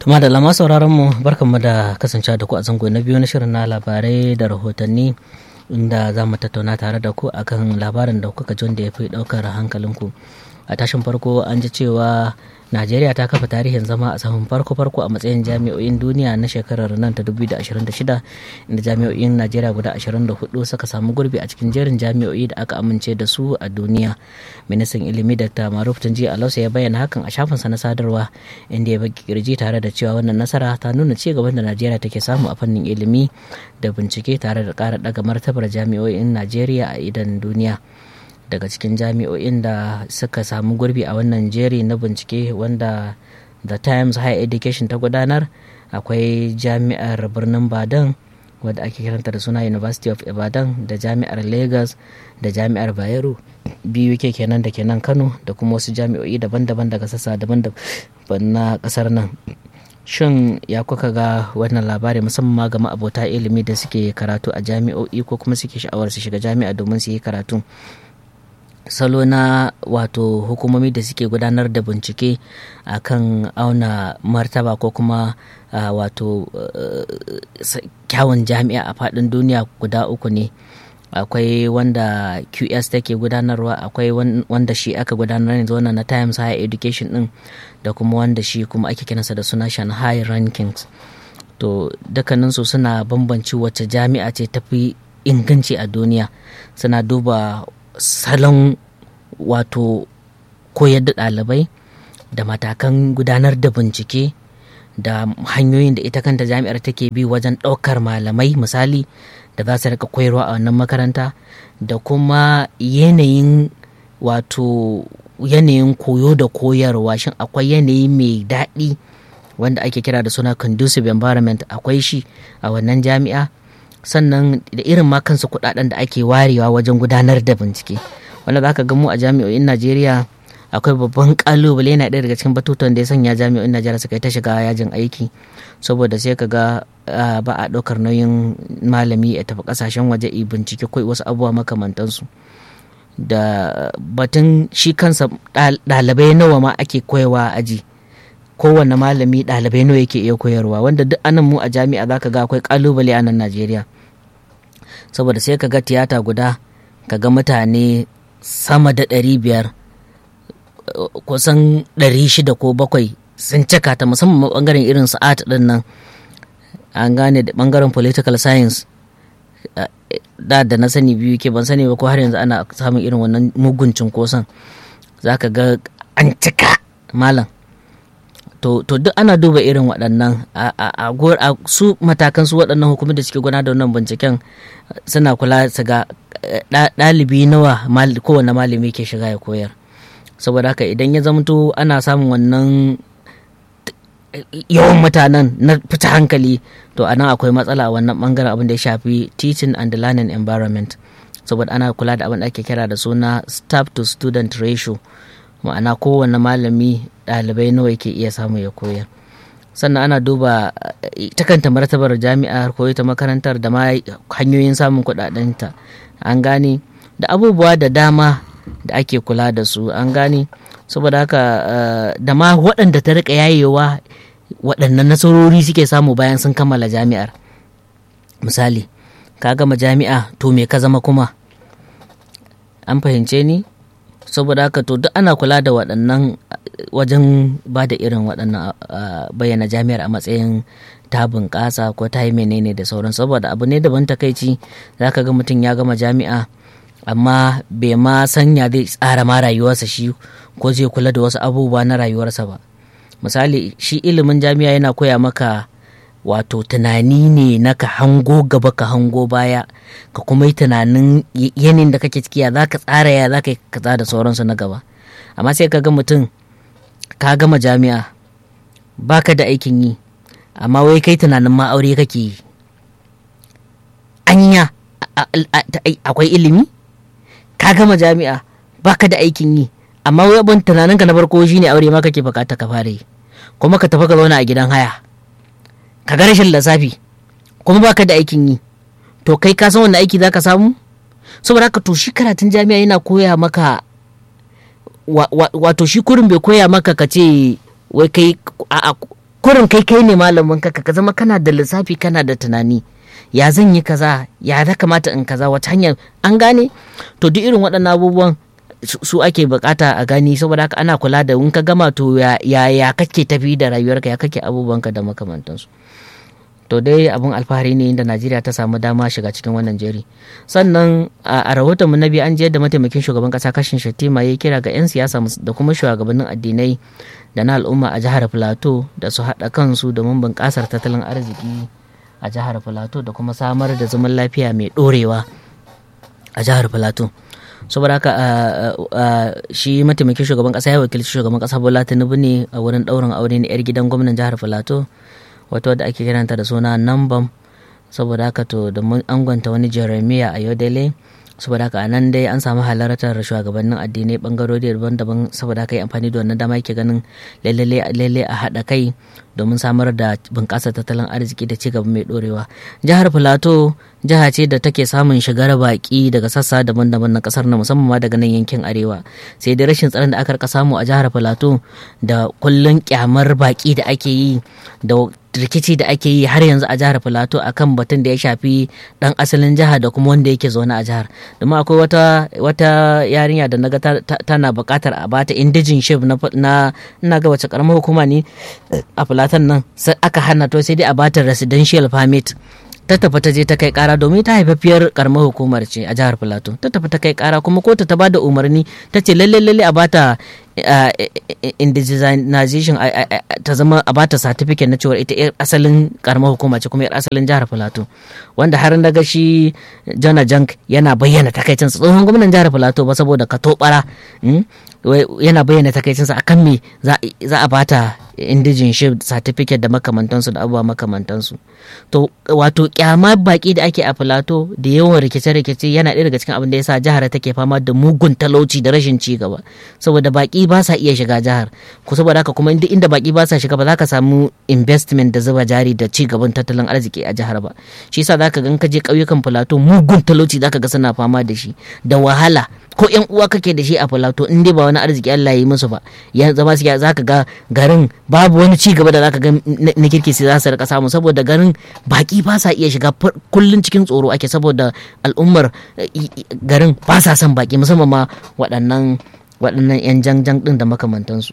Tuma da lama sauraron mu barkanmu da kasancewa da ku a zango na biyu na shirin na labarai da rahotanni inda za mu tattauna tare da ku akan labarin da kuka ji wanda ya fi ɗaukar hankalinku. A tashin farko an ji cewa Najeriya ta kafa tarihin zama a sahun farko-farko a matsayin jami'o'in duniya na shekarar nan ta 2026 inda jami'o'in Najeriya guda 24 suka samu gurbi a cikin jerin jami'o'i da aka amince da su a duniya. Ministan ilimi Dr. Maruf Tunji Alausa ya bayyana hakan a shafinsa na sadarwa inda ya baki kirji tare da cewa wannan nasara ta nuna ci gaban da Najeriya take samu a fannin ilimi da bincike tare da ƙara ɗaga martabar jami'o'in Najeriya a idan duniya. daga cikin jami'o'in da suka samu gurbi a wannan jeri na bincike wanda the times higher education ta gudanar akwai jami'ar birnin badan wadda ake kiranta da suna university of ibadan da jami'ar lagos da jami'ar bayero biyu ke kenan da kenan kano da kuma wasu jami'o'i daban-daban daga sassa daban-daban na kasar nan shin ya kuka ga wannan labari musamman ga ma'abota ilimi da suke karatu a jami'o'i ko kuma suke sha'awar su shiga jami'a domin su yi karatu salo na wato hukumomi da suke gudanar da bincike a kan auna martaba ko kuma uh, wato uh, kyawun jami'a a faɗin duniya guda uku ne akwai wanda qs take gudanarwa akwai wanda shi aka gudanar yanzu wannan na times higher education din da kuma wanda shi kuma ake kiransa da suna shanghai rankings to dukkaninsu suna bambanci wacce jami'a ce tafi inganci a duniya suna duba salon wato koyar da ɗalibai da matakan gudanar da bincike da hanyoyin da ita kanta jami'ar take bi wajen ɗaukar malamai misali da za su rika koyarwa a wannan makaranta da kuma yanayin wato yanayin koyo da koyarwa shin akwai yanayi mai daɗi wanda ake kira da suna conducive environment akwai shi a wannan jami'a sannan da irin ma kansu kudaden da ake warewa wajen gudanar da bincike wanda za ka ga mu a jami'o'in najeriya akwai babban kalubale yana ɗaya daga cikin batutuwan da ya sanya jami'o'in najeriya suka yi ta shiga yajin aiki saboda sai ka ga ba a ɗaukar nauyin malami ya tafi ƙasashen waje i bincike ko wasu abubuwa makamantansu da batun shi kansa ɗalibai nawa ma ake koyawa a aji kowane malami ɗalibai nawa yake iya koyarwa wanda duk anan mu a jami'a za ka ga akwai kalubale a nan najeriya saboda sai ka ga tiyata guda ka ga mutane sama da ɗari biyar kusan ɗari shida ko bakwai sun cika ta musamman ɓangaren irin sa'at ɗin nan an gane da ɓangaren political science da da na sani biyu ke ban sani ba ko har yanzu ana samun irin wannan mugun cunkoson za ka ga an cika malam to, to duk ana duba irin waɗannan a su matakan su waɗannan hukumar da suke gudanar da wannan binciken suna kula su ga ɗalibi nawa kowane malami ke shiga ya koyar saboda haka idan ya zamto ana samun wannan yawan mutanen na fita hankali to a nan akwai matsala a wannan bangaren abin da ya shafi teaching and learning environment saboda ana kula da abin da ake kira da suna staff to student ratio ma'ana kowane malami ɗalibai nawa yake iya samu ya koyar sannan ana duba ta kanta martabar jami'ar ko ta makarantar da ma hanyoyin samun kuɗaɗenta an gane da abubuwa da dama da ake kula da su an gane saboda haka da ma waɗanda ta rika yayewa waɗannan nasarori suke samu bayan sun kammala jami'ar misali ka gama jami'a to me ka zama kuma an fahimce ni saboda haka to duk ana kula da waɗannan wajen ba da irin waɗannan bayyana jami'ar a matsayin ta bunƙasa ko ta yi menene da sauran saboda abu ne daban takaici za ka ga mutum ya gama jami'a amma bai ma sanya zai tsara ma rayuwarsa shi ko zai kula da wasu abubuwa na rayuwarsa ba misali shi ilimin jami'a yana koya maka wato tunani ne na ka hango gaba ka hango baya ka kuma yi tunanin yanin da kake ciki ya za ka tsara ya za ka yi kaza da sauransu na gaba amma sai ka ga mutum ka gama jami'a baka da aikin yi amma wai kai tunanin ma aure kake yi anya akwai ilimi ka gama jami'a baka da aikin yi amma wai abin tunanin ka na farko shine aure ma kake bukata ka fara yi kuma ka tafi ka zauna a gidan haya ka ga rashin lissafi kuma baka da aikin yi to kai ka san wanda aiki zaka samu saboda haka to shi karatun jami'a yana koya maka wato shi kurin bai koya maka ka ce wai kai a kurin kai kai ne malamin ka ka zama kana da lissafi kana da tunani ya zan yi kaza ya za kamata in kaza wata hanyar an gane to duk irin waɗannan abubuwan su ake bukata a gani saboda haka ana kula da in ka gama to ya ya kake tafi da rayuwarka ya kake abubuwanka da makamantansu to dai abin alfahari ne da najeriya ta samu dama shiga cikin wannan jeri sannan a rahoton mu na biyu an je da mataimakin shugaban kasa kashin shattima ya kira ga 'yan siyasa da kuma shugabannin addinai da na al'umma a jihar plateau da su haɗa kansu domin bunƙasar tattalin arziki a jihar plateau da kuma samar da zaman lafiya mai ɗorewa a jihar plateau saboda haka shi mataimakin shugaban kasa ya wakilci shugaban kasa bola tinubu ne a wurin ɗaurin aure na 'yar gidan gwamnan jihar plateau wato da ake kiranta da suna nambam saboda haka to da mun angwanta wani jeremiah a yodele saboda haka nan dai an samu halartar shugabannin addinai bangarori daban-daban saboda haka yi amfani da wannan dama yake ganin lalle a haɗa kai domin samar da bunƙasa tattalin arziki da cigaba mai ɗorewa jihar filato jiha ce da take samun shigar baƙi daga sassa daban-daban na ƙasar na musamman ma daga nan yankin arewa sai dai rashin tsaron da aka samu a jihar filato da kullun kyamar baƙi da ake yi da rikici da ake yi har yanzu a jihar filato akan batun da ya shafi dan asalin jihar da kuma wanda yake zaune a jihar domin akwai wata wata yarinya da naga tana buƙatar a bata indijin shif na ina ga wace karamar hukuma ne a filatan nan aka hana to sai dai a bata residential permit ta tafi ta je ta kai kara domin ta haifafiyar karamar hukumar ce a jihar filato ta tafi ta kai kara kuma kotu ta bada umarni ta ce lalle lalle a bata indigenization ta zama a bata certificate na cewa ita yar asalin karamar hukuma ce kuma yar asalin jihar filato wanda har na ga shi jana jank yana bayyana takaicinsa tsohon gwamnan jihar filato ba saboda ka tobara yana bayyana takaicinsa akan me za a bata indigenship certificate da makamantansu da abubuwa makamantansu to wato kyama baki da ake a filato da yawan rikice-rikice yana ɗaya daga cikin abin da yasa jihar take fama da mugun talauci da rashin ci gaba saboda baki ba sa iya shiga jihar ku saboda haka kuma inda inda baki ba sa shiga ba za ka samu investment da zuba jari da ci gaban tattalin arziki a jihar ba shi yasa zaka ga ka je ƙauyukan filato mugun talauci zaka ga suna fama da shi da wahala ko yan uwa kake da shi a filato in dai ba wani arziki Allah ya yi musu ba ya zama su zaka ga garin babu wani ci gaba da zaka ga na kirki sai za su rika samu saboda garin baki ba sa iya shiga kullun cikin tsoro ake saboda al'ummar garin ba sa son baki musamman ma waɗannan waɗannan yan janjan din da makamantansu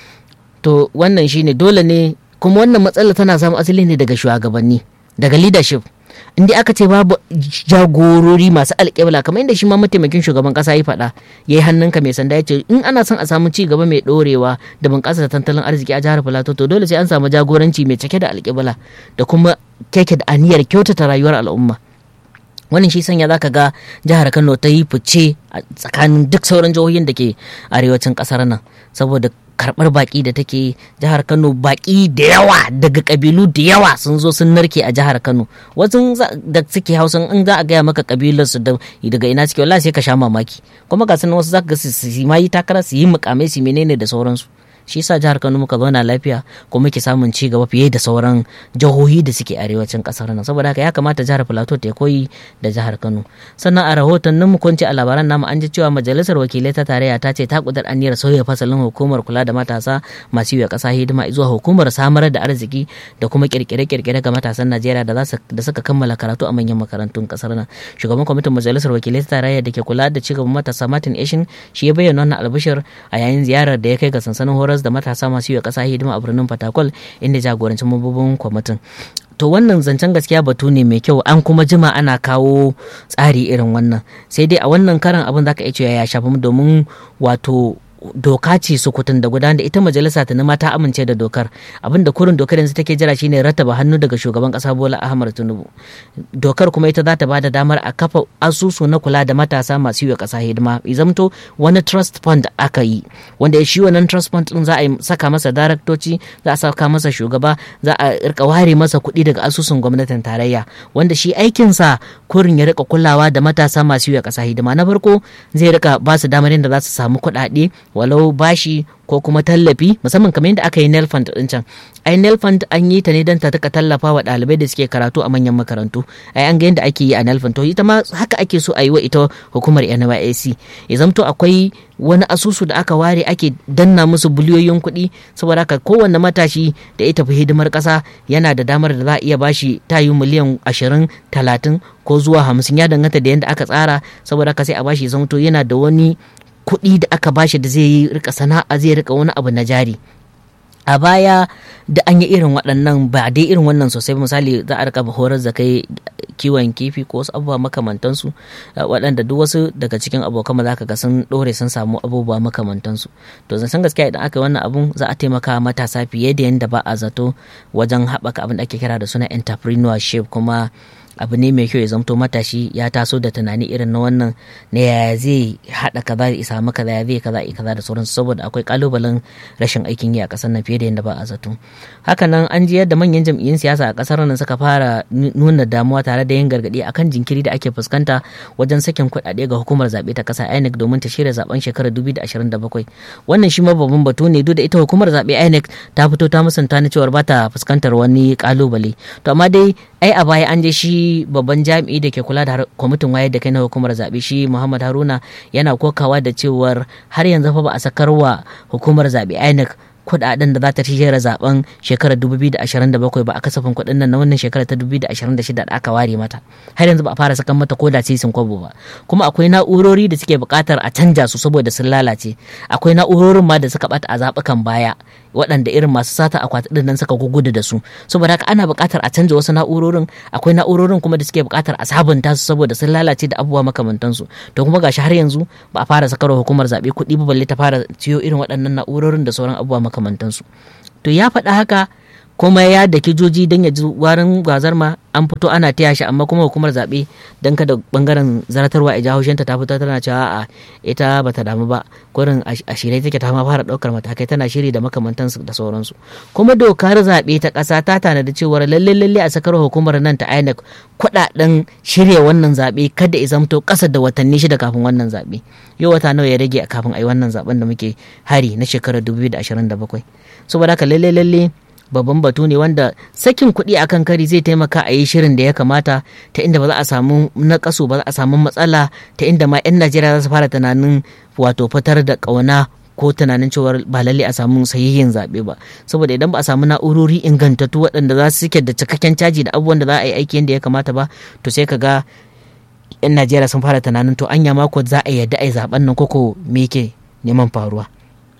to wannan shine dole ne kuma wannan matsala tana samun asali ne daga shugabanni daga leadership inda aka ce babu jagorori masu alƙibla kamar inda shi ma mataimakin shugaban ƙasa ya faɗa ya yi hannunka mai sanda ya ce in ana son a samu ci gaba mai ɗorewa da bunƙasa tattalin arziki a jihar filato to dole sai an samu jagoranci mai cike da alƙibla da kuma keke da aniyar kyautata rayuwar al'umma wannan shi sanya zaka ga jihar kano ta yi fice a tsakanin duk sauran jihohin da ke arewacin ƙasar nan saboda karɓar baƙi da take jihar kano baƙi da yawa daga ƙabilu da yawa sun zo sun narke a jihar kano wasu da suke hausan in za a gaya maka ƙabilar su daga ina suke wallahi sai ka sha mamaki kuma ga sanin wasu zaka ga su ma yi takara su yi mukamai su menene da sauransu shi yasa jihar Kano muka zauna lafiya kuma muke samun ci gaba fiye da sauran jihohi da suke arewacin kasar nan saboda haka ya kamata jihar Plateau ta koyi da jihar Kano sannan a rahoton nan mu kunci a labaran namu an ji cewa majalisar wakilai ta tarayya ta ce ta kudar aniyar sauya fasalin hukumar kula da matasa masu yi wa kasa hidima zuwa hukumar samar da arziki da kuma kirkire-kirkire ga matasan Najeriya da da suka kammala karatu a manyan makarantun kasar nan shugaban kwamitin majalisar wakilai ta tarayya da ke kula da cigaban matasa Martin Eshin shi ya bayyana wannan albishir a yayin ziyarar da ya kai ga sansanin horar da matasa masu yi wa ƙasa hidima a birnin fatakwal inda jagorancin mambobin kwamitin to wannan zancen gaskiya batu ne mai kyau an kuma jima ana kawo tsari irin wannan sai dai a wannan karan abin zaka iya cewa ya shafi domin wato doka ce sukutun da gudanar da ita majalisa ta ma ta amince da dokar abin da kurin dokar yanzu take jira shine rattaba hannu daga shugaban kasa bola ahmad tinubu dokar kuma ita za ta bada damar a kafa asusu na kula da matasa masu yi wa kasa hidima zamto wani trust fund aka yi wanda shi wannan trust fund din za a saka masa daraktoci za a saka masa shugaba za a rika ware masa kuɗi daga asusun gwamnatin tarayya wanda shi aikinsa kurin ya rika kulawa da matasa masu yi wa kasa hidima na farko zai rika ba su damar yadda za su samu kuɗaɗe walau bashi ko kuma tallafi musamman kamar yadda aka yi nelfund din can ai nelfund an yi ta ne don ta taka tallafa wa ɗalibai da suke karatu a manyan makarantu ai an ga yadda ake yi a nelfund to ita ma haka ake so a yi wa ita hukumar NYSC ya zamto akwai wani asusu da aka ware ake danna musu biliyoyin kuɗi saboda haka kowanne matashi da ya tafi hidimar ƙasa yana da damar da za a iya bashi tayu miliyan ashirin talatin ko zuwa hamsin ya danganta da yadda aka tsara saboda haka sai a bashi zamto yana da wani kuɗi da aka bashi da zai yi rika sana'a zai rika wani abu na jari a baya da an yi irin waɗannan ba dai irin wannan sosai misali za a rika horar da kai kiwon kifi ko wasu abubuwa makamantansu waɗanda duk wasu daga cikin abokan za ka ga sun ɗore sun samu abubuwa makamantansu to zan san gaskiya idan aka yi wannan abun za a taimaka matasa fiye da yadda ba a zato wajen haɓaka abin da ake kira da suna entrepreneurship kuma abu ne mai kyau ya zamto matashi ya taso da tunani irin na wannan na yaya zai haɗa kaza ya samu kaza ya zai kaza kaza da sauransu saboda akwai kalubalen rashin aikin yi a ƙasar nan fiye da yadda ba a zato hakanan an ji yadda manyan jam'iyyun siyasa a ƙasar nan suka fara nuna damuwa tare da yin gargaɗi akan jinkiri da ake fuskanta wajen sakin kuɗaɗe ga hukumar zaɓe ta ƙasa INEC domin ta shirya zaben shekarar 2027 wannan shi ma babban batu ne duk da ita hukumar zaɓe INEC ta fito ta musanta na cewar ba ta fuskantar wani kalubale to amma dai ai a baya an je shi babban jami'i da ke kula da kwamitin wayar da kai na hukumar zaɓe shi muhammad haruna yana kokawa da cewar har yanzu fa ba a sakarwa hukumar zaɓe inec kuɗaɗen da za ta shirya zaben shekarar 2027 ba a kasafin kuɗin nan na wannan shekarar ta 2026 da aka ware mata har yanzu ba a fara sakan mata ko da sisin kwabo ba kuma akwai na'urori da suke buƙatar a canja su saboda sun lalace akwai na'urorin ma da suka bata a zaɓukan baya waɗanda irin masu sata akwati ɗin nan suka gugudu da su saboda haka ana buƙatar a canja wasu na'urorin akwai na'urorin kuma da suke buƙatar a sabunta su saboda sun lalace da abubuwa makamantansu to kuma gashi har yanzu ba a fara sakarwa hukumar zaɓe kuɗi ba balle ta fara ciyo irin waɗannan na'urorin da sauran abubuwa makamantansu to ya faɗa haka kuma ya da kijoji don ya ji warin gwazar ma an fito ana taya shi amma kuma hukumar zaɓe don kada bangaren zaratarwa a jahoshinta ta fito tana cewa a ita bata damu ba kurin a shirye take ta ma fara ɗaukar matakai tana shiri da makamantansu da sauransu kuma dokar zaɓe ta ƙasa ta tanadi cewar lalle lalle a sakar hukumar nan ta INEC kuɗaɗen shirya wannan zaɓe kada ya zamto ƙasa da watanni shida kafin wannan zaɓe yau wata nawa ya rage kafin a yi wannan zaɓen da muke hari na shekarar 2027 saboda haka lalle lalle babban batu ne wanda sakin kuɗi a kan kari zai taimaka a yi shirin da ya kamata ta inda ba za a samu nakasu ba za a samu matsala ta inda ma 'yan najeriya za su fara tunanin wato fitar da ƙauna ko tunanin cewar ba lalle a samu sahihin zaɓe ba saboda idan ba a samu na'urori ingantattu waɗanda za su suke da cikakken caji da abubuwan da za a yi aiki yadda ya kamata ba to sai ka ga 'yan najeriya sun fara tunanin to anya mako za a yadda a yi zaɓen nan koko me ke neman faruwa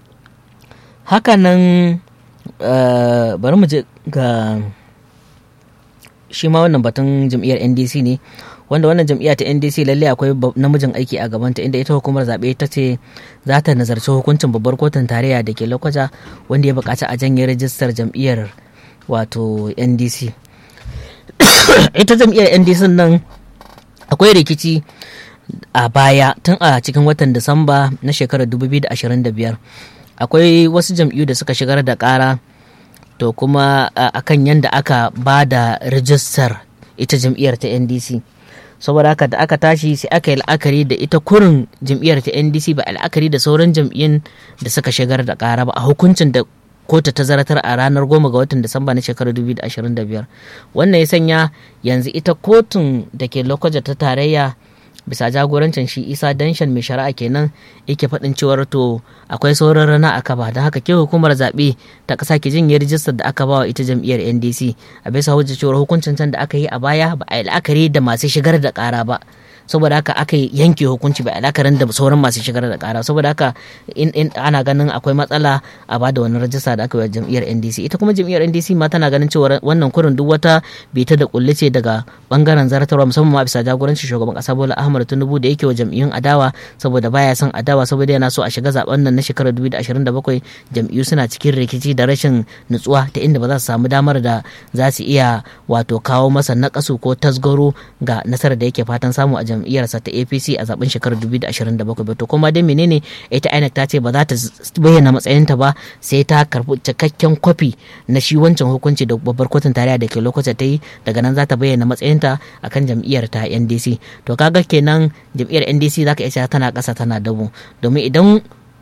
hakanan Uh, bari mu je ga shi ma wannan batun jam'iyyar ndc ne wanda wannan jam'iyya ta ndc lalle akwai namijin aiki a gabanta inda ita hukumar zaɓe ta ce za ta nazarci hukuncin babbar kotun tarayya da ke lokaja wanda ya buƙaci a janye rajistar jam'iyyar wato ndc ita jam'iyyar ndc nan akwai rikici a baya tun a cikin watan disamba na shekarar 2025 akwai wasu jam'iyyu da suka shigar da ƙara to kuma akan yadda aka ba da rijistar ita jam'iyyar ta ndc saboda haka da aka tashi sai aka yi la'akari da ita kurin jam'iyyar ta ndc ba la'akari da sauran jam'iyyun da suka shigar da ƙara ba a hukuncin da kotu ta zaratar a ranar goma ga watan disamba na shekarar 2025 wannan ya sanya yanzu ita kotun da ke lokacin ta tarayya bisa jagorancin shi isa danshan mai shari'a kenan yake faɗin cewar to akwai sauran rana a kaba don haka ke hukumar zaɓe ta ƙasa ke jin rijistar da aka bawa ita jam'iyyar ndc a bisa hujja cewar hukuncin can da aka yi a baya ba a yi la'akari da masu shigar da ƙara ba saboda haka aka yanke hukunci ba alakarin da sauran masu shigar da kara saboda haka in, ana ganin akwai matsala a ba da wani rajista da aka yi jam'iyyar ndc ita kuma jam'iyyar ndc ma tana ganin cewa wannan kurin duk wata bita da kulle ce daga bangaren zartarwa musamman ma bisa jagorancin shugaban kasa bola ahmad tinubu da yake wa jam'iyyun adawa saboda baya son adawa saboda yana so a shiga zaben nan na shekarar 2027 jam'iyyu suna cikin rikici da rashin nutsuwa ta inda ba za su samu damar da za su iya wato kawo masa nakasu ko tasgaro ga nasarar da yake fatan samu a jam'iyyarsa ta apc a zaben shekarar 2027 ba to kuma dai menene ita inec ta ce ba za ta bayyana matsayinta ba sai ta karbi cikakken kwafi na shi wancan hukunci da babbar kotun tarayya da ke lokacin ta yi daga nan za ta bayyana matsayinta akan jam'iyyar ta ndc to kaga kenan jam'iyyar ndc za ka iya tana ƙasa tana dabo domin idan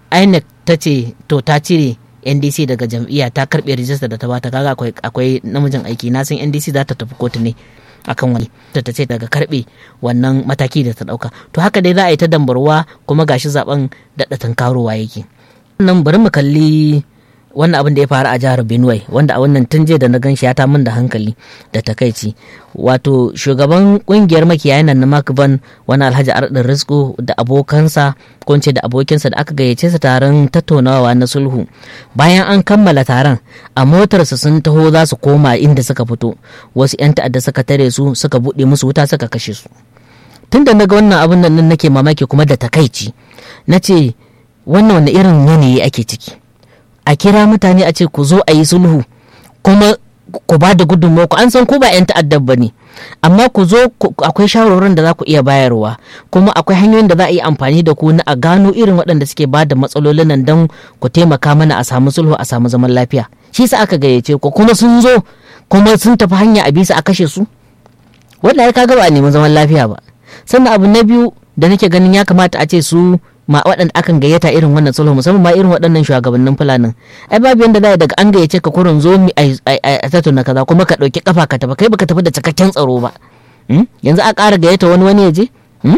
inec ta ce to ta cire ndc daga jam'iyya ta karbe rijista da ta bata kaga akwai akwai namijin aiki na san ndc za ta tafi kotu ne akan wani ta ta ce daga karbe wannan mataki da ta dauka to haka dai za a yi ta dambarwa kuma gashi zaben daɗa tankarowa yake nan bari mu kalli wannan abin da ya faru a jihar benue wanda a wannan tun jiya da na gan shi ya ta min da hankali da takaici wato shugaban kungiyar makiyayan nan na makban wani alhaji ardin rizko da abokansa ko da abokinsa da aka gayyace su taron tattaunawa na sulhu bayan an kammala taron a motarsa sun taho za su koma inda suka fito wasu 'yan ta'adda suka tare su suka buɗe musu wuta suka kashe su tun da na ga wannan abin nan nake mamaki kuma da takaici na ce wannan wani irin yanayi ake ciki a kira mutane a ce ku zo a yi sulhu kuma ku ba da gudunmawa ku an san ku ba 'yan ta'addar ba ne amma ku zo akwai shawarorin da za ku iya bayarwa kuma akwai hanyoyin da za a yi amfani da ku na a gano irin waɗanda suke ba da matsalolin nan don ku taimaka mana a samu sulhu a samu zaman lafiya shi sa aka gayyace ku kuma sun zo kuma sun tafi hanya a bisa a kashe su wanda ya kaga ba a neman zaman lafiya ba sannan abu na biyu da nake ganin ya kamata a ce su ma waɗanda akan gayyata irin wannan sulhu musamman ma irin waɗannan shugabannin fulanin ai babu yanda za daga an gayyace ka kurin zo mi a tattauna kaza kuma ka ɗauki kafa ka tafi kai baka tafi da cikakken tsaro ba yanzu a ƙara gayyata wani wani ya je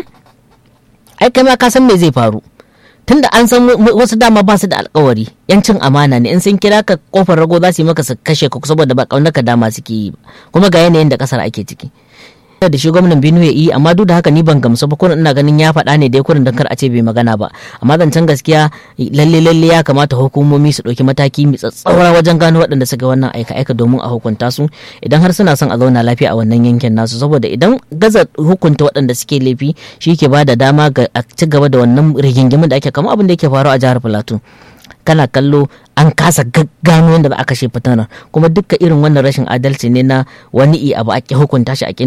ai kai ma ka san me zai faru tunda an san wasu dama ba su da alkawari yancin amana ne in sun kira ka kofar rago za su yi maka su kashe ka saboda ba kaunar ka dama suke yi ba kuma ga yanayin da kasar ake ciki da shi gwamnan Benue ya yi amma duk da haka ni ban gamsu ba kurin ina ganin ya faɗa ne dai kurin dan kar a ce bai magana ba amma zancen gaskiya lalle lalle ya kamata hukumomi su ɗauki mataki mai tsatsaura wajen gano waɗanda suka wannan aika aika domin a hukunta su idan har suna son a zauna lafiya a wannan yankin nasu saboda idan gaza hukunta waɗanda suke laifi shi ke ba da dama ga a ci gaba da wannan rigingimin da ake kama abin da yake faruwa a jihar Plateau kana kallo an kasa gano yadda za a kashe fitanar kuma dukka irin wannan rashin adalci ne na wani abu ake hukunta shi a